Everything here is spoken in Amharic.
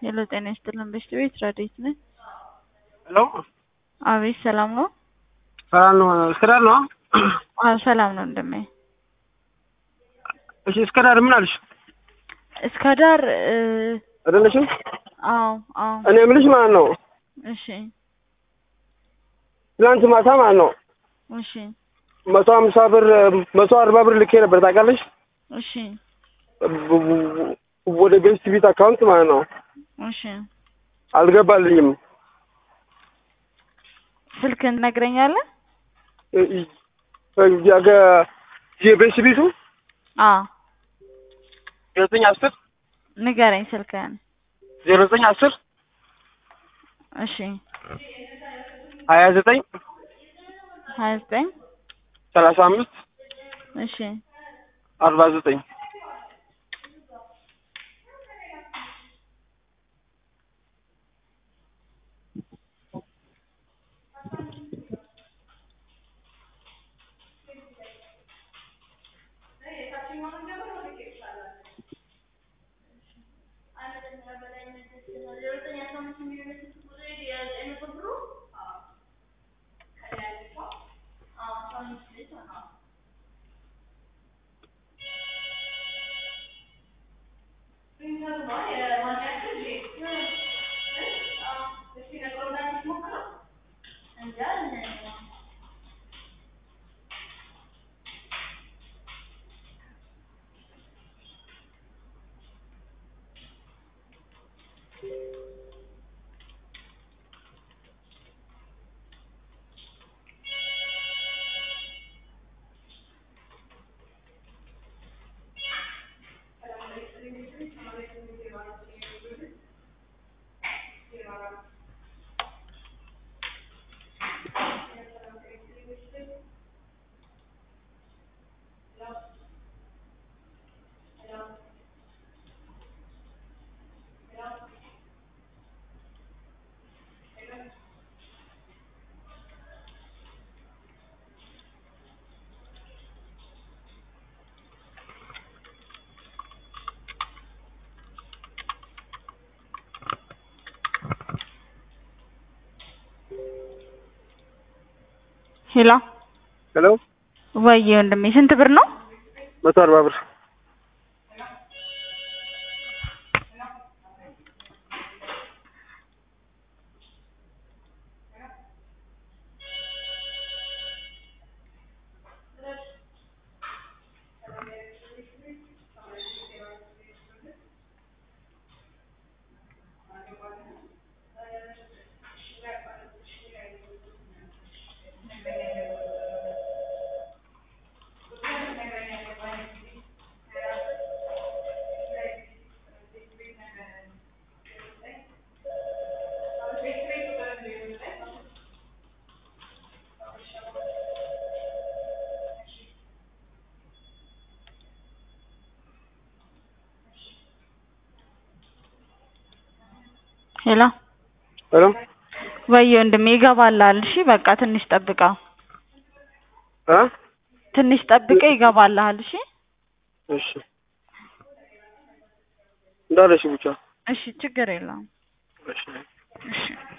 ሄሎ ጤና ይስጥልን በሽት ቤት ረዴት ነኝ። ሄሎ አቤት ሰላም ነው? ሰላም ነው። እስከዳር ነው? አዎ ሰላም ነው እንደሜ። እሺ እስከዳር ምን አልሽ? እስከ ዳር አይደለሽም? አዎ አዎ እኔ የምልሽ ማለት ነው እሺ ትናንት ማታ ማለት ነው እሺ መቶ ሀምሳ ብር መቶ አርባ ብር ልኬ ነበር ታውቃለሽ? እሺ ወደ ቤስት ቤት አካውንት ማለት ነው እሺ አልገባልኝም። ስልክህን ትነግረኛለህ? ያገ የቤስት ቤቱ አዎ ዘጠኝ አስር ንገረኝ ስልክህን። ዜሮ ዘጠኝ አስር እሺ ሀያ ዘጠኝ ሀያ ዘጠኝ ሰላሳ አምስት እሺ አርባ ዘጠኝ ሄሎ ሄሎ ወይዬ ወንድሜ ስንት ብር ነው? መቶ አርባ ብር ሄሎ ሄሎ ወይዬ ወንድሜ ይገባልሃል። እሺ በቃ ትንሽ ጠብቀው፣ እ ትንሽ ጠብቀህ ይገባልሃል። እሺ እሺ እንዳለሽ ብቻ እሺ ችግር የለውም። እሺ እሺ